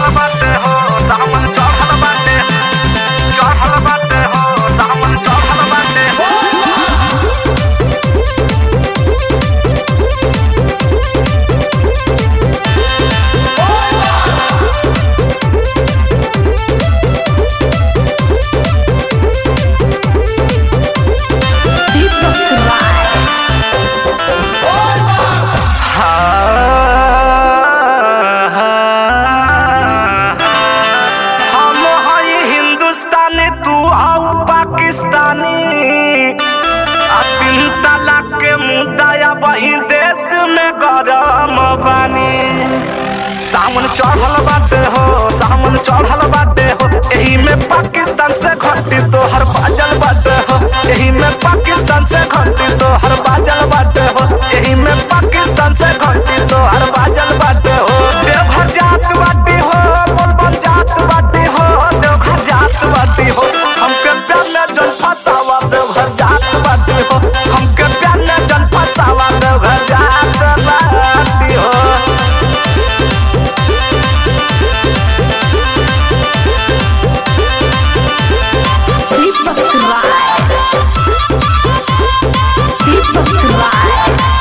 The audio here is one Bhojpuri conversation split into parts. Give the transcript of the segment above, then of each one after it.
चढ़ल बाटे हो दामन चढ़ल बाटे चढ़ल बाटे हो दामन चढ़ल बाटे दीपक राय हम हई हिंदुस्तानी तू आऊ पाकिस्तानी आ तीन तलाक के मुद्दा वही देश में गरम बानी सावन चढ़ल बाटे हो सावन चढ़ल बाटे हो एही में पाकिस्तान से घटी तो हर बाजल बाटे हो एही में पाकिस्तान से घटी तो हर बाजल बाटे हो एही में पाकिस्तान से घटी तो हर बाजल बाटे हो देवघर जात बाटी हो बोलबम जात बाटी हो देवघर जात बाटी हो हमके प्यार में जल फसावा देवघर जात बाटी हो हमके प्यार में जल फसावा देवघर जात बाटी हो दीपक राय दीपक राय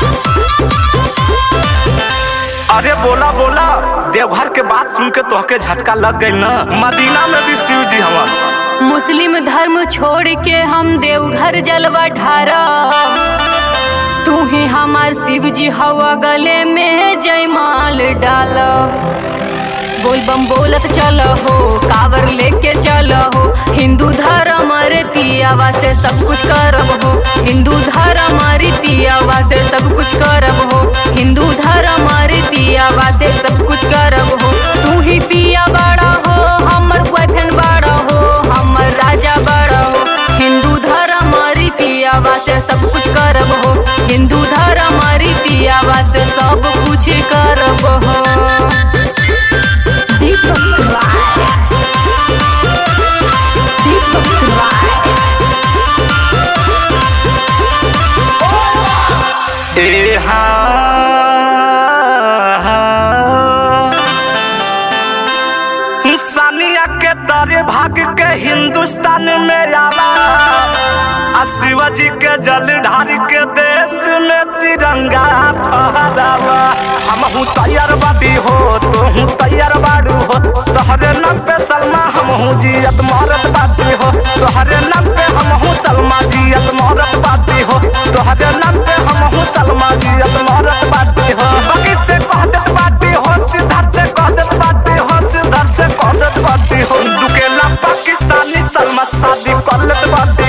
अरे बोला बोला देवघर के बात सुन के तोहके झटका लग गई ना मदीना में भी शिव जी हवा मुस्लिम धर्म छोड़ के हम देवघर जलवा ढारा तू ही हमार शिव जी हवा गले में जयमाल डाल बोल बम बोलत चल हो कावर लेके चल हो हिंदू धर्म रीतियावा से सब कुछ करब हो हिंदू धर्म रीतियावा से सब कुछ करब हो हिंदू धर्म रीतियावा से सब कुछ करब हो तू ही पिया बड़ा हो हमर बहन बड़ा हो हमर राजा बड़ा हो हिंदू धर्म रीतियावा से सब कुछ करब हो हिंदू धर्म रीतियावा से सब कुछ करब हो दीपक राय दीपक राय ए हाँ सानिया के तारे भाग के हिंदुस्तान में आवा आ शिवाजी के जल ढार के देश में तिरंगा फहरावा हम हूँ तैयार बाटी हो तो हूँ तैयार बाड़ू हो तोहरे नाम पे सलमा हम हूँ जियत मारत बाटी हो तोहरे नाम पे हम हूँ सलमा जियत मारत बाटी हो तोहरे नाम पे हम हूँ सलमा जियत मारत बाटी हो बाकी से कह देत बाटी हो सिद्धार्थ से कह देत बाटी हो सिद्धार्थ से कह देत बाटी हो दुकेला पाकिस्तानी सलमा शादी कर लेत बाटी